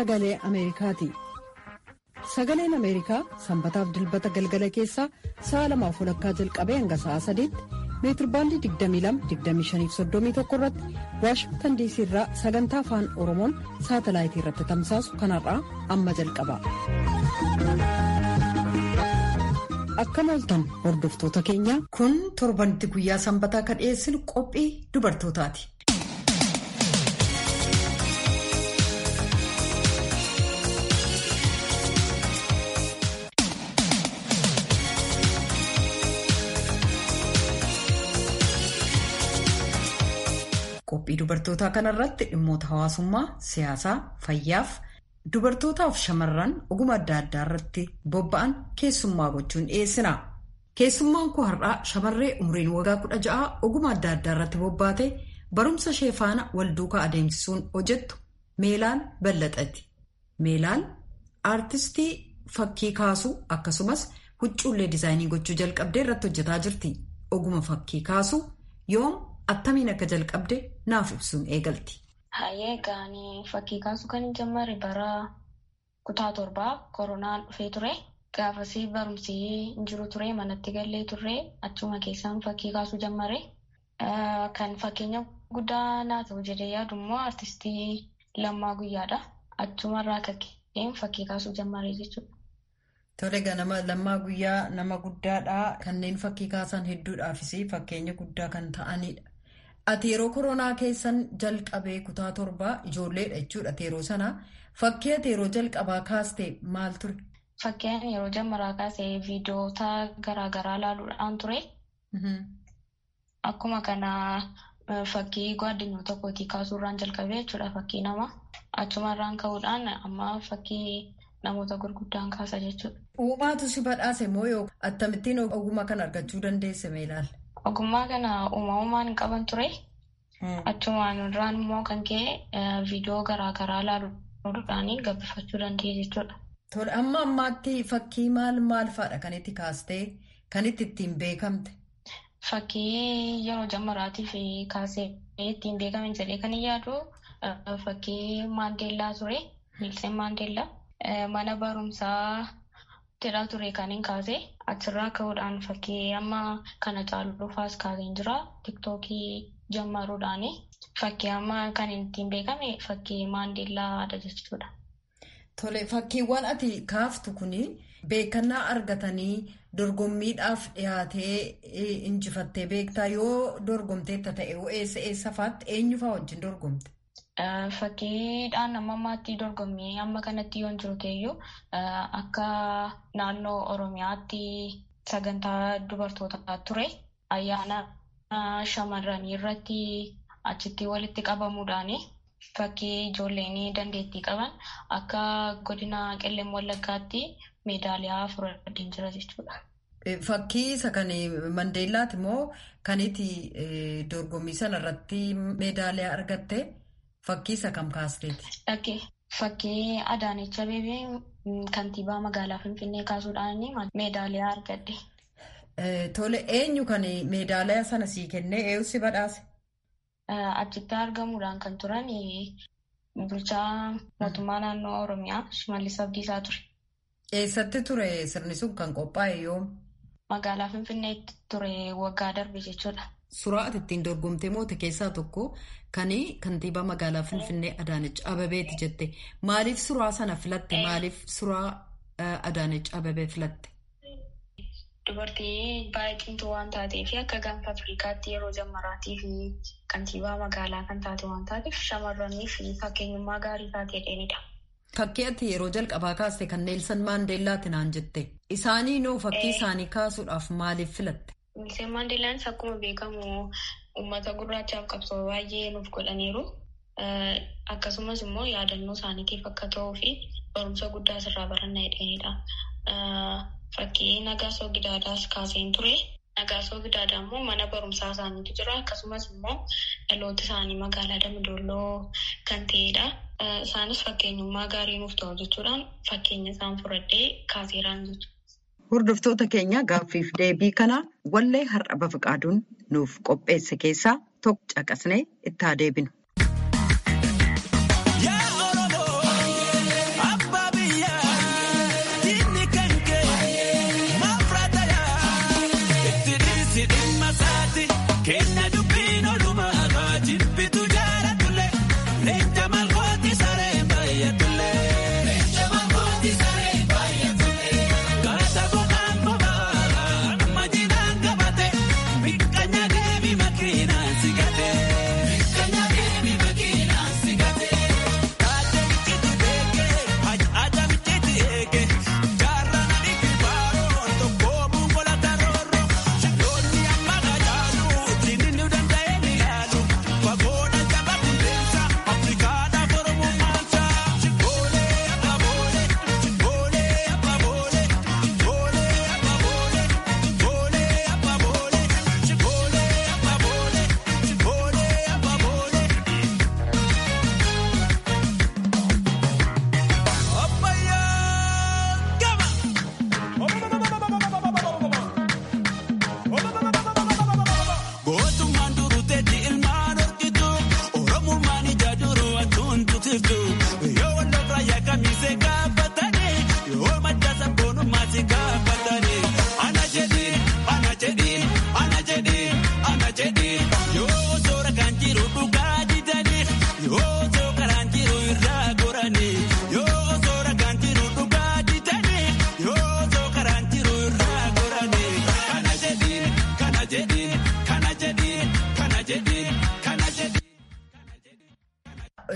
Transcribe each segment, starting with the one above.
sagalee Ameerikaati. Sagaleen Ameerikaa sanbataaf dilbata galgala keessaa sa'a lamaaf walakkaa jalqabee hanga sa'a sadiitti meetirbaandii 22-25-31 irratti waashingtan diisii irraa sagantaa afaan oromoon saatalaayitii irratti tamsaasu kanarraa amma jalqaba. Akkam ooltan hordoftoota keenya kun torbanitti guyyaa sanbataa kan dhiyeessinu qophii dubartootaati. Qophii dubartootaa kanarratti dhimmoota hawaasummaa, siyaasaa, fayyaaf dubartootaaf shamarran oguma adda addaa irratti bobba'an keessummaa gochuun dhiyeessina. Keessummaan koo har'aa shamarree umriin waggaa kudha ja'a oguma adda addaa irratti bobbaate barumsa ishee faana wal duukaa adeemsisuun hojjettu Meelaan Ballaxati. Meelaan aartistii fakkii kaasuu akkasumas huccuullee diizaayinii gochuu jalqabdee irratti hojjetaa jirti. Oguma fakkii kaasuu yoom attamiin akka jalqabde naaf ibsuun eegalti. Hayyee gaanii fakkii kaasuu kan hin jalqabne bara kutaa torbaa koronaan dhufee ture. Gaafasii barumsi hin jiru ture manatti gallee turre achuma keessaan fakkii kaasuu jalqabe. Kan fakkeenya guddaa naa ta'u jedhee yaadu immoo artistii Lammaa Guyyaadha. Achumarraa kakkeen fakkii kaasuu jalqabe jechuudha. Tole ganama Lammaa Guyyaa nama guddaadha. Kanneen fakkii kaasan hedduudhaafis fakkeenya guddaa kan ta'anidha. Ati yeroo koronaa keessan jalqabee kutaa torbaa ijoolleedha jechuudha yeroo sana. Fakkii ati yeroo jalqabaa kaaste maal ture? Fakkiin yeroo jalqabaa kaasee viidiyoota garaagaraa ilaaluudhaan ture. Akkuma kana fakkii gaaddinyoota kootii kaasuurraan jalqabee jechuudha fakkii nama. Achumarraan ka'uudhaan amma fakkii namoota gurguddaan kaasa jechuudha. Uumaatu si badhaase moo yoo akkamittiin ogummaa kana argachuu dandeesse meelaal? Ogummaa kana uumamumaan qaban ture. Achumaan irraan immoo kan ka'e viidiyoo garaagaraa ilaaluudhaan gabbifachuu danda'e jechuudha. Tole amma ammaatti fakkii maal maal fa'aadha kan itti kaastee kan itti ittiin beekamte? Fakkii yeroo jalqabaatiif kaasee ittiin beekame jedhee kan yaadu fakkii Maandeellaa ture. Niilsen Maandeellaa. Mana barumsaa tidhaa ture kan hin kaase achirraa ka'uudhaan fakkii amma kana caaluufaas kaaseen jira tiktookii jalqabuudhaani fakkii amma kan ittiin beekame fakkii maandeellaadha jechuudha. Tole fakkiiwwan ati kaaftu kuni beekannaa argatanii dorgommiidhaaf dhiyaatee injifattee beektaa yoo dorgomteetta ta'e eessa eessa fa'aatti eenyu fa'aa wajjin dorgomte? Fakkiidhaan amma ammaatti dorgommii amma kanatti yoo hin jiru ta'eyyuu akka naannoo Oromiyaatti sagantaa dubartootaa ture ayyaana shamarranii irratti achitti walitti qabamuudhaan fakkii ijoolleen dandeettii qaban akka godina qellem wallaggaatti meedaaliyaa fudhadheen jira jechuudha. Fakkii isa kan Mandeellaati moo kan itti dorgommii sana irratti meedaaliyaa argatte? Fakkii isa kam kaasteeti? Fakkii Adaanech Abeebee kantiibaa magaalaa Finfinnee kaasuudhaan meedaaliyaa argadde. Tole eenyu kan meedaaliyaa sana sii kennee eenyu si badhaase? Achitti argamuudhaan kan turan bulchaa mootummaa naannoo Oromiyaa Shimallis Abdiisaa ture. Eessatti ture sirni sun kan qophaa'e yoom? Magaalaa Finfinneetti ture waggaa darbe jechuudha. Suuraa ati ittiin dorgomtee moote keessaa tokko kan kantiibaa magaalaa Finfinnee Adaanech Abebeeti jette. Maaliif suuraa sana filatte? Maaliif suuraa Adaanech Abebee filatte? Dubartii baay'ee cimtuu waan taateef akka gaanfa Afrikaatti yeroo jalqabaatiif kantiibaa magaalaa kan taate waan taateef shamarraniif fakkeenyummaa gaarii taatee dheedha. Fakkii ati yeroo jalqabaa kaaste kan Neelsan Maandeellaati naan jette. Isaanii noo fakkii isaanii kaasuudhaaf maaliif filatte? Neelsan Maandeellaan akkuma beekamu uummata gurraachaaf qabsoo baay'ee nuuf godhaniiru. Akkasumas immoo yaadannoo isaaniitiif akka ta'uu fi barumsa guddaa asirraa barannaa dheedha. Fakkii Nagaasoo Gidaadaas kaaseen ture. Nagaasoo Gidaadaa immoo mana barumsaa isaaniitu jira. Akkasumas immoo dhaloota isaanii magaalaa Damdooloo kan ta'edha. Isaanis fakkeenyummaa gaarii nuuf ta'u jechuudhaan fakkeenya isaan fudhadhee kaaseeraan jechuudha. Hordoftoota keenya gaaffiif deebii kana wallee har'a bafiqaaduun nuuf qopheesse keessaa tokko caqasnee itti haa deebinu.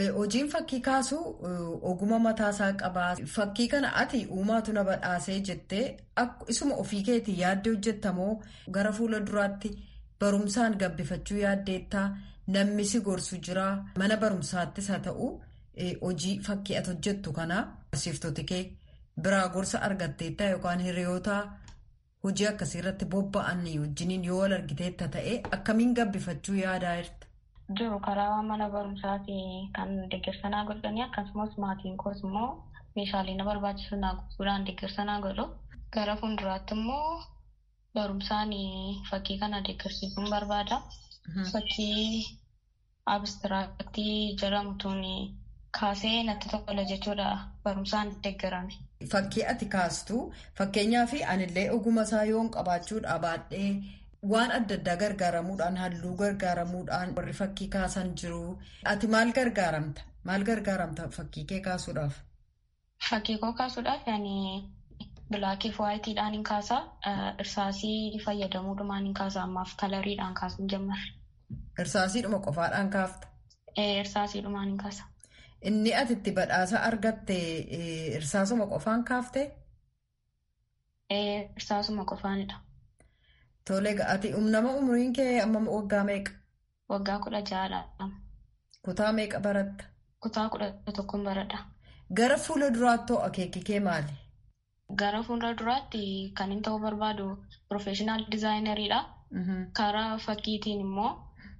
hojiin fakkii kaasu oguma mataasaa qabaa. Fakkii kana ati uumaatu na badhaasee jettee isuma ofii keetii yaaddee hojjettamoo gara fuula duraatti barumsaan gabbifachuu yaaddeettaa namni si gorsu jira. Mana barumsaattis haa ta'u hojii fakkii ati hojjettu kana barsiiftoti kee biraa gorsa argatteettaa yookaan hiriyoota hojii akkasii irratti bobba'an wajjiniin yoo wal argiteetta ta'e akkamiin gabbifachuu yaadaa jirta? jiru karaa mana barumsaati kan deeggarsanaa godhanii akkasumas maatiin koos immoo meeshaalee na barbaachisu naa guutuudhaan deeggarsanaa godhu. Gara fuulduraatti immoo barumsaan fakkii kana deeggarsiisuun barbaada. Fakkii abistiraaktii jedhamutuun kaasee natti tola jechuudha barumsaan deeggarame. Fakkii ati kaastu fakkeenyaaf anillee oguma isaa yoon qabaachuudha baadhee. Waan adda addaa gargaaramuudhaan halluu gargaaramuudhaan warri fakkii kaasan jiru. Ati maal gargaaramta? Maal gargaaramta fakkii kee kaasuudhaaf? Fakkii koo kaasuudhaaf yaani bilaakii fi waayitiidhaan hin kaasaa. Irsaasii fayyadamuudhumaan hin kaasaa ammaaf kalariidhaan kaasuun jammarre. Irsaasiidhuma qofaadhaan kaafta? Irsaasiidhumaan hin kaasa. Inni ati itti badhaasa argatte irsaasuma qofaan kaaftee? Irsaasuma qofaanidha. Tole ati nama umriin kee amma waggaa meeqa? Waggaa kudha ja'adha. Kutaa meeqa baratta? Kutaa kudha tokkoon baradha. Gara fuula duraatti akeekki kee maali? Gara fuula duraatti kan inni ta'uu barbaadu piroofeeshinaal dizaayinariidha. Karaa fakkiitiin immoo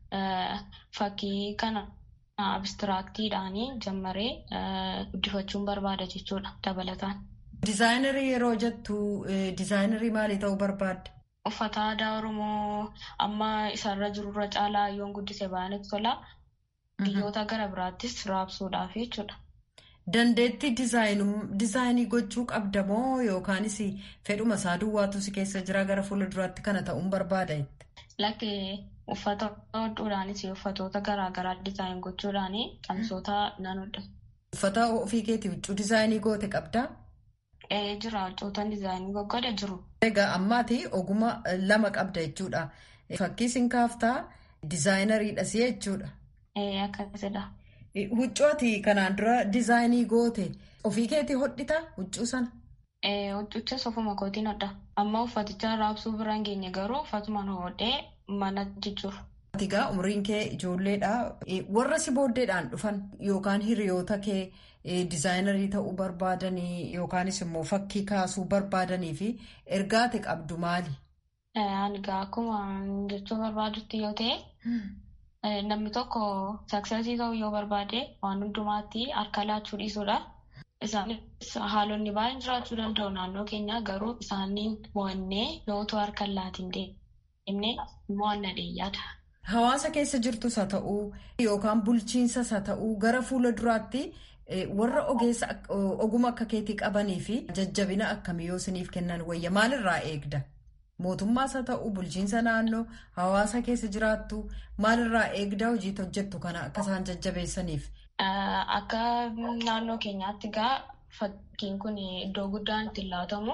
fakkii kana abistiraaktiidhaan jammaree guddifachuun barbaada jechuudha dabalataan. Dizaayinarii yeroo jettu dizaayinarii maalii ta'uu barbaadda? Uffata aadaa Oromoo amma isarra jirurra caalaa yoon guddise baay'inatti tola. Biyyoota gara biraattis raabsuudhaaf jechuudha. Dandeettii dizaayinii gochuu qabda moo yookaanis fedhuma isaa duwwaatu si keessa jira gara fuula duraatti kana ta'uun barbaada jette? Lakki uffata hodhuudhaanis uffatoota garaagaraa dizaayin gochuudhaan qamsoota nan hodha. Uffata ofii keetii huccuu dizaayinii goote qabdaa? Jira huccootaan dizaayinii goggooda jiru. Egaa ammaati oguma lama qabda jechuudha. Fakkii siin kaaftaa dizaayinariidhas jechuudha. Akkasidha. Huccooti kanaan dura dizaayinii goote ofii keetii hodhita huccuu sana? Huccichas ofuma kootiin hodha. Amma uffaticha raabsuu bira hin geenye garuu uffatuma nu hodhee mana jechuuf. Egaa umriin kee ijoolleedha. Warra si booddeedhaan dhufan yookaan hiriyoota kee dizaayinarii ta'uu barbaadanii yookaanis immoo fakkii kaasuu barbaadanii fi ergaa ati qabdu maali? Ani egaa akkuma jechuu barbaadutti yoo ta'e namni tokko saksesii ta'uu yoo barbaade waan hundumaatti harka laachuu dhiisuudha. Isaanis haalonni baay'een jiraachuu danda'u naannoo keenya garuu isaaniin mo'annee yoo ta'u harka laatiin deemnee mo'anna dheeyyaadha. Hawaasa keessa jirtus haa ta'uu yookaan bulchiinsas haa ta'uu gara fuula duraatti warra ogeessa oguma akka keetii qabanii fi jajjabina akkamii yoo isiniif kennan wayya maalirraa eegda? Mootummaas haa ta'uu bulchiinsa naannoo hawaasa keessa jiraattu maalirraa eegda hojii hojjettu kana akka isaan jajjabeessaniif? Akka naannoo keenyaatti egaa fakkiin kun iddoo guddaan itti laatamu.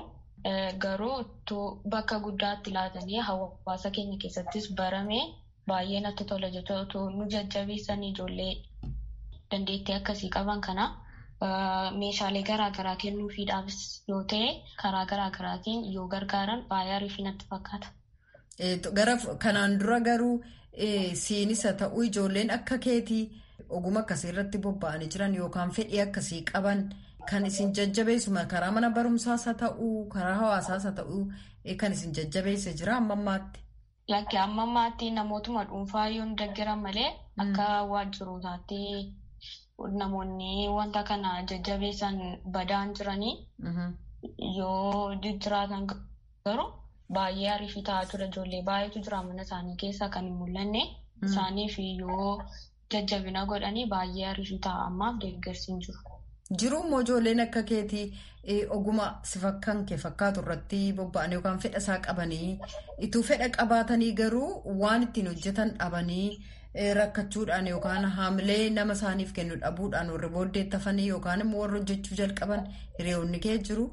Garuu bakka guddaatti laatanii hawaasa keenya keessattis barame baay'ee natti tola jechuudha. Nu jajjabeessanii ijoollee dandeettii akkasii qaban kana meeshaalee garaagaraa kennuufiidhaafis yoo ta'e karaa garaagaraatiin yoo gargaaran baay'ee ariifii natti fakkaata. Gara kanaan dura garuu siinis haa ta'uu ijoolleen akka keetii oguma akkasii irratti bobba'anii jiran yookaan fedhii akkasii qaban. Kan isin jajjabeessu karaa mana barumsaas haa ta'uu karaa hawaasaas haa ta'uu kan isin jajjabeesse jira amma ammaatti. Lakki amma ammaatti namootuma dhuunfaa yoo deeggaran malee akka waajjirootaatti namoonni wanta kana jajjabeessan badaan jiranii yoo jiraatan garuu baay'ee ariifii ta'aa jira ijoollee baay'eetu jira mana isaanii keessaa kan hin mul'anne isaaniif yoo jajjabina godhanii baay'ee ariifii ta'a ammaaf deeggarsiin jiru. Jiruu immoo ijoolleen akka keetii oguma si fakkaan kee fakkaatu irratti bobba'an yookaan fedha isaa qabanii ituu fedha qabaatanii garuu waan ittiin hojjetan dhabanii rakkachuudhaan yookaan haamilee nama isaaniif kennu dhabuudhaan warri booddeettafanii yookaan immoo warri hojjechuu jalqaban hiriyoonni kee jiru.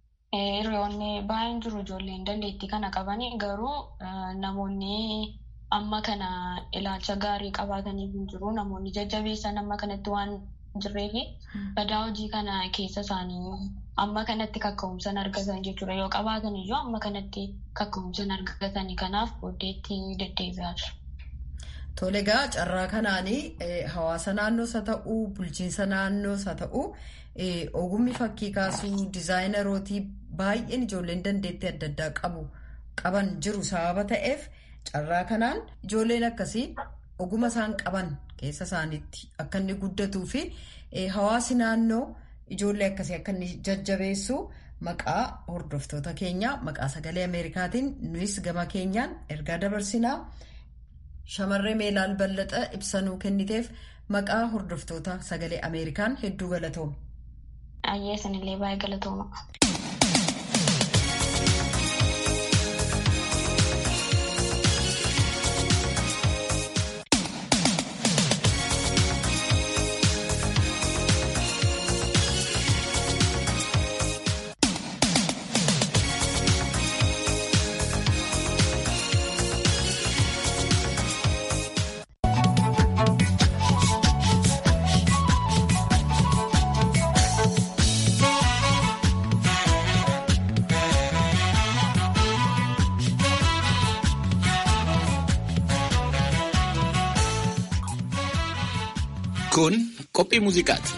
Hiriyoonni baay'een jiru ijoolleen dandeettii kana qabanii garuu namoonni amma kana ilaalcha gaarii qabaataniif hin jiru. Namoonni jajjabeessan amma kanatti waan jirreef badaa hojii kana keessa isaanii amma kanatti kakka'umsan argatan jechuudha. Yoo qabaatan iyyuu amma kanatti kakka'umsan argatanii kanaaf booddeetti deddeebi'aa jiru. Tole egaa carraa kanaanii hawaasa naannoos haa ta'uu bulchiinsa naannoos haa ta'uu ogummi fakkii kaasuu dizaayinerootii baay'een ijoolleen dandeettii adda addaa qabu qaban jiru sababa ta'eef carraa kanaan ijoolleen akkasii oguma isaan qaban keessa isaaniitti akka inni guddatuu fi hawaasi naannoo ijoollee akkasii akka inni jajjabeessu maqaa hordoftoota keenyaa maqaa sagalee ameerikaatiin nuyis gama keenyaan ergaa dabarsinaa. Shamarree Meelaal Ballaxa ibsanuu kenniteef maqaa hordoftoota sagalee Ameerikaan hedduu galatooma. Ayyee sanillee baay'ee galatooma. Kun qophii muuziqaati.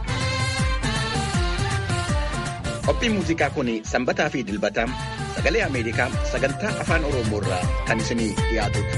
Qophiin muuziqaa kun sanbataa fi dilbataa sagalee Ameerikaa sagantaa afaan Oromoo irraa kan isinii dhiyaatudha.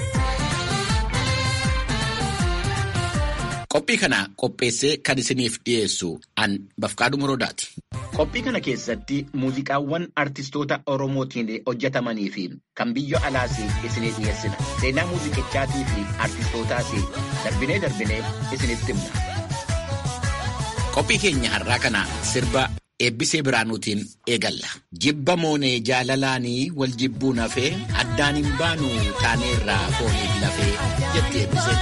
Qophii kana qopheessee kan isiniif dhiyeessu an Bafqaaduu Muroodaati. Qophii kana keessatti muuziqaawwan artistoota Oromootiin hojjetamanii fi kan biyya alaas isinii dhiyeessina. Seenaa muuziqichaatii fi artistootaas darbinee darbinee isinitti himna. Qophii keenya har'aa kana sirba eebbisee biraanuutiin eegalla. Jibba moonee jaalalaanii wal jibbuun hafee addaan hin baanu taaneerraa fooniif lafee jetti eebbisee.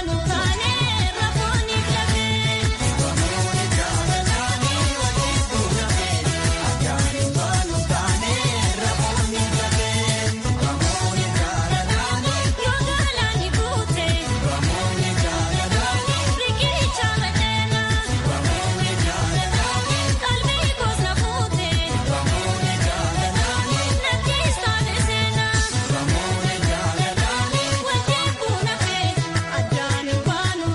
Adaan baanu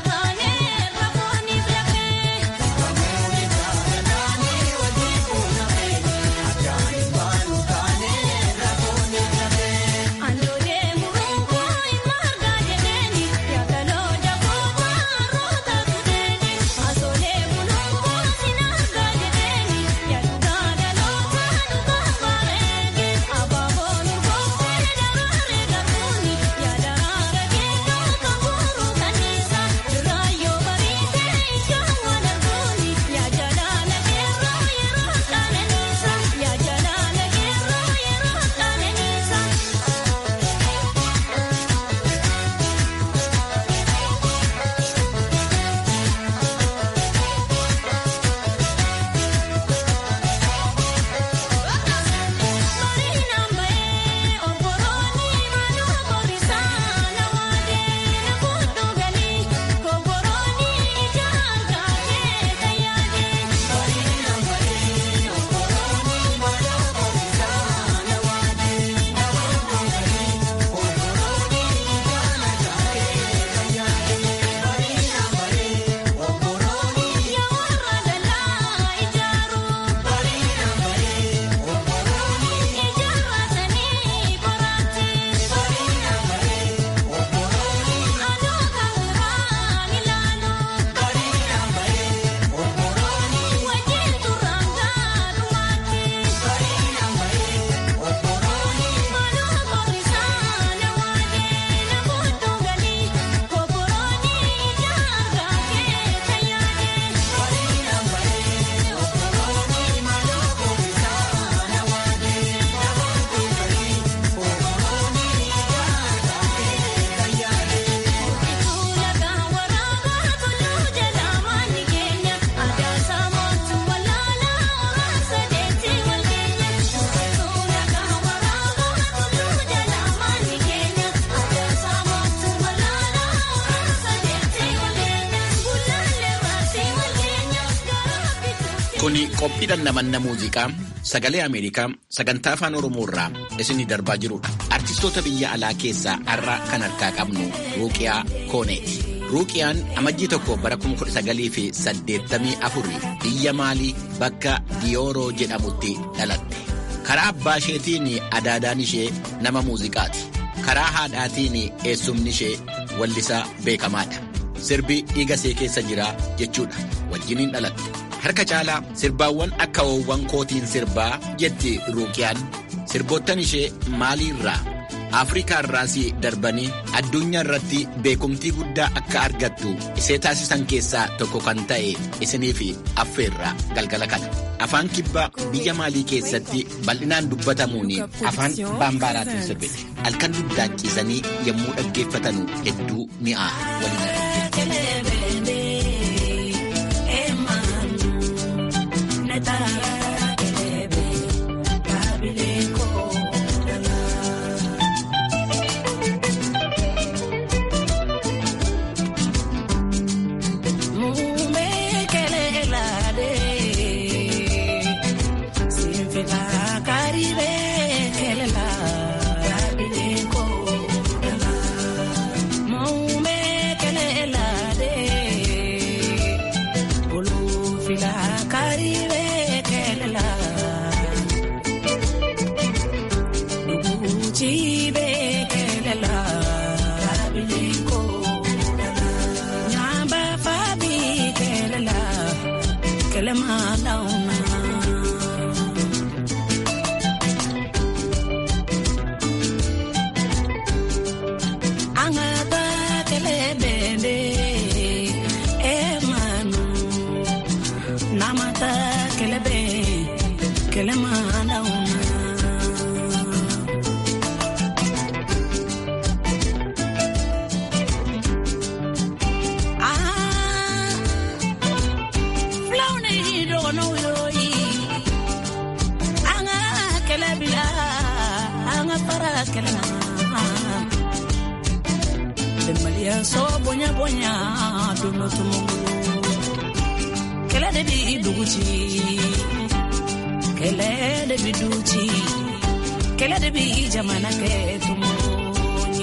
Qophiidhaan namanna muuziqaa sagalee Ameerikaa sagantaa afaan Oromoo irraa isinii darbaa jirudha. Artistoota biyya alaa keessaa har'a kan harkaa qabnu Ruuqiyaa Kooneeti. Ruuqiyaan amajjii tokko bara 1984 biyya Maalii bakka Diyooroo jedhamutti dhalatte. Karaa abbaa isheetiin adaadaan ishee nama muuziqaati. Karaa haadhaatiin eessumni ishee wallisaa beekamaadha. Sirbi dhiiga ishee keessa jira jechuudha. Wajjiniin dhalatte. Harka caalaa sirbaawwan akka hoowwan kootiin sirbaa jetti Ruuqiyaan. Sirboottan ishee maaliirraa Afrikaa irraas darbanii addunyaa irratti beekumtii guddaa akka argattu isee taasisan keessaa tokko kan ta'e isiniif affeerraa galgala kana. Afaan kibbaa biyya maalii keessatti bal'inaan dubbatamuun afaan baambaaraatiin sirbite. Halkan duddaachisanii yommuu dhaggeeffatanu hedduu mi'aa waliin so bonya bonya duno tumungulu kele de bi duguci kele de bi duci kele de bi jamana ke tumunye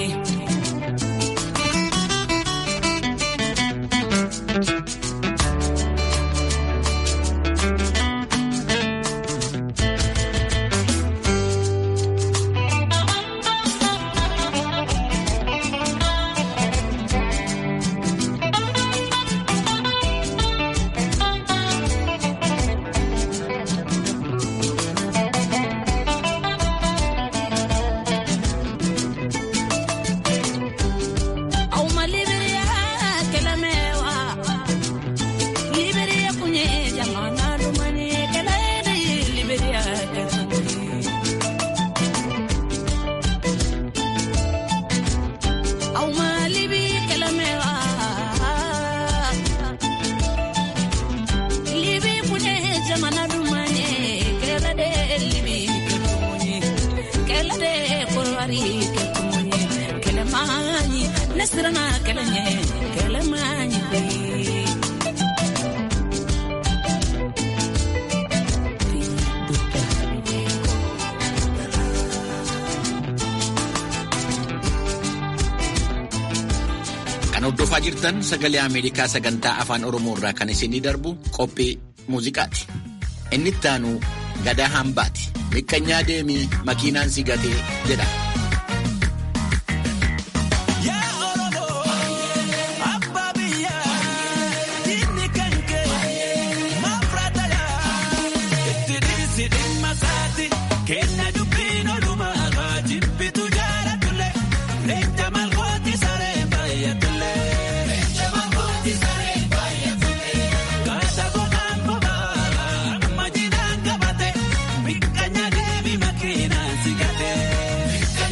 Kan hordofaa jirtan sagalee Ameerikaa sagantaa afaan Oromoo irraa kan isinii darbu qophii muuziqaati. Inni itti aanu gadaa hambaati. Miqqanyaa deemii makiinaan si gatee jedha. Mikkanya deebi makiinaan si gatee.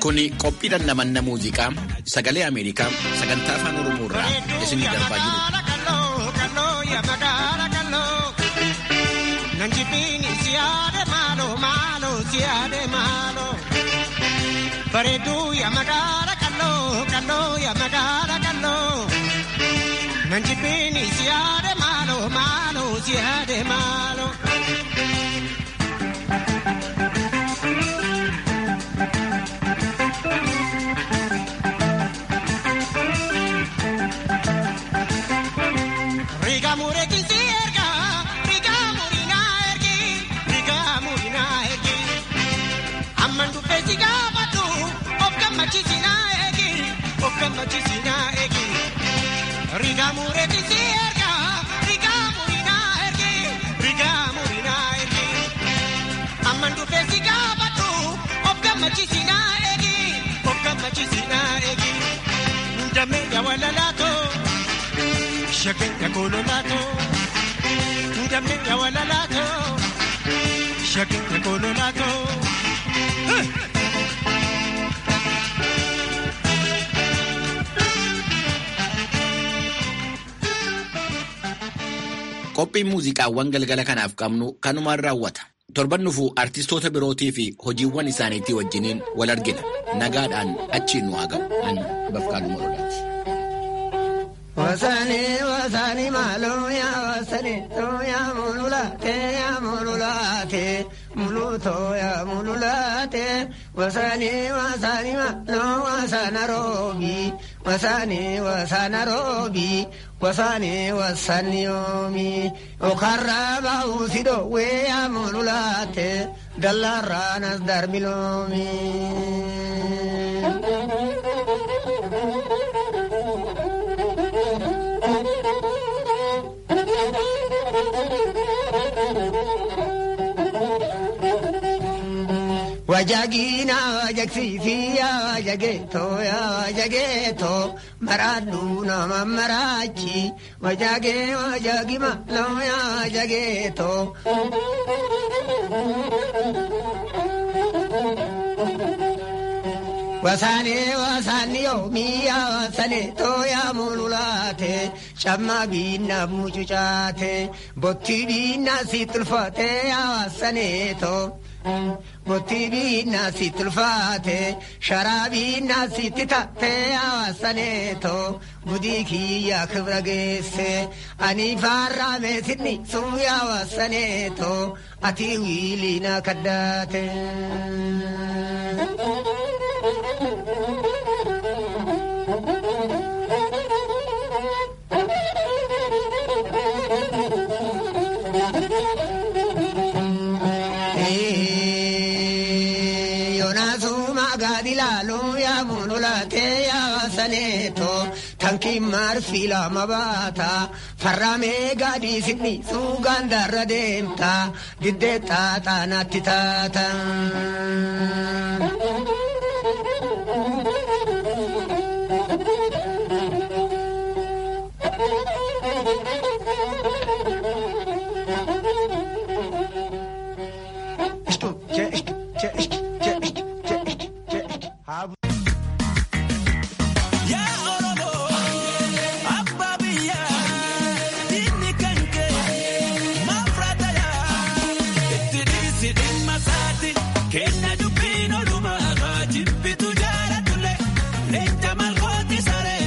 Kuni qophii dhandhamanna muuziqaa sagalee Ameerikaa sagantaa afaan Oromoo irraa isinii darbaa jiru. Bareedduu yaa magaala kalloo kalloo yaa magaala kalloo. Nan jibbiin si yaade maaloo maaloo si yaade maaloo. Riga mureki si erga, riga murina ergi, riga murina ergi. Amman dubbe si gaafatu, of gammachiisi na eegi, of gammachiisi na eegi. Riga mureki si erga, riga murina ergi, riga murina ergi. Amman dubbe si gaafatu, of gammachiisi na eegi, of gammachiisi na eegi. Ndame ya walalaato. Shake ya kololato, ndame ya walalato. Shake ya kololato. Qophiin muuziqaawwan galgala kanaaf qabnu kanumaan raawwata. Torban dhufuu artistoota birootii fi hojiiwwan isaaniitii wajjiniin wal argina. Nagaadhaan achiin nu haa ga'u. Ani Bafqaaduu Morodaati. Wasani wasani malo ya wasani to ya mululate ya mululate muluto ya mululate wasani wasani malo wasana robi wasani wasana robi wasani wasani yomi okaraba usido we ya mululate dalaranas darmilomi Wajagina wajagsiisiya wajageeto ya wajageeto maraadhu nama maraachi wajage wajagima loo ya wajageeto. Wasaane wasaani yoomiya wasaane tooya mululaate camma biinna mucucaate botti biinna si tulfaate yaa wasaane too. Botti biinna si tulfaate sharaa biinna si titaate yaa wasaane too. Budii kiyya kibra geesse ani faarraa meesinni suu yaa wasaane too. Ati wiiliina kaddaate. Tanki marfi lama baata farramee gaadii sinni suugaan darra deemta diddee xaaxaa natti taata.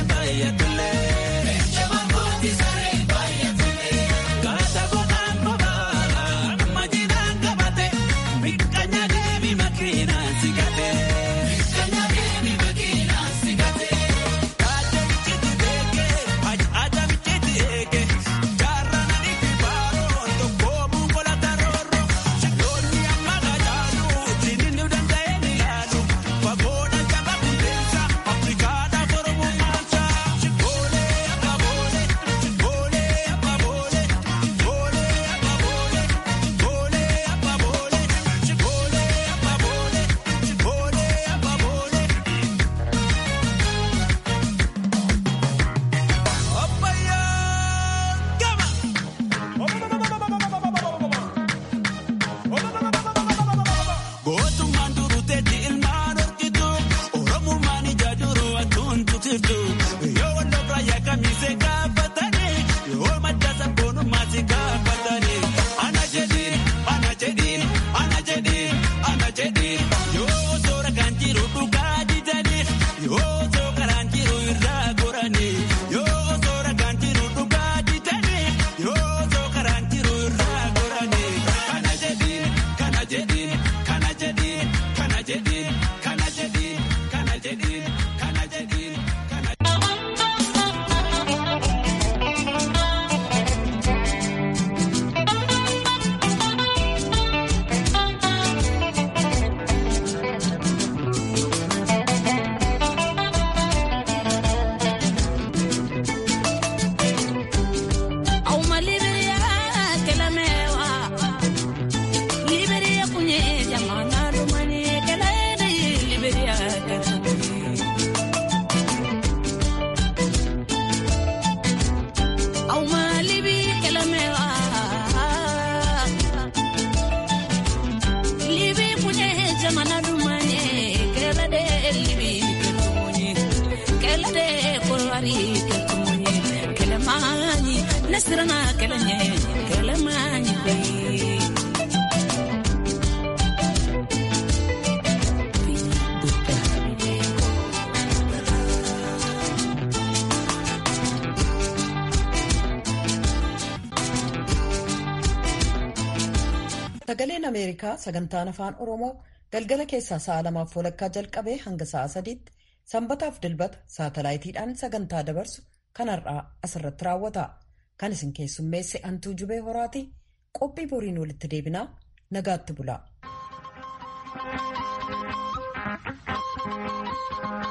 Gata godaan boba kelamewa Liberia kunye jamana lumani kelede Liberia Au malibi kelamewa Libi kunye jamana lumani kelede libi ketunye kelede kolwari ketunye kelemani nasirana kelenye kelemani kwe Sagaleen Ameerikaa sagantaan afaan Oromoo galgala keessaa sa'a lamaaf walakkaa jalqabee hanga sa'a sadiitti sanbataaf dilbata saatalaayitiidhaan sagantaa dabarsu kan har'aa asirratti raawwata. Kan isin keessummeesse Antuu Jubee Horaati. Qophii boriin walitti deebinaa nagaatti bulaa.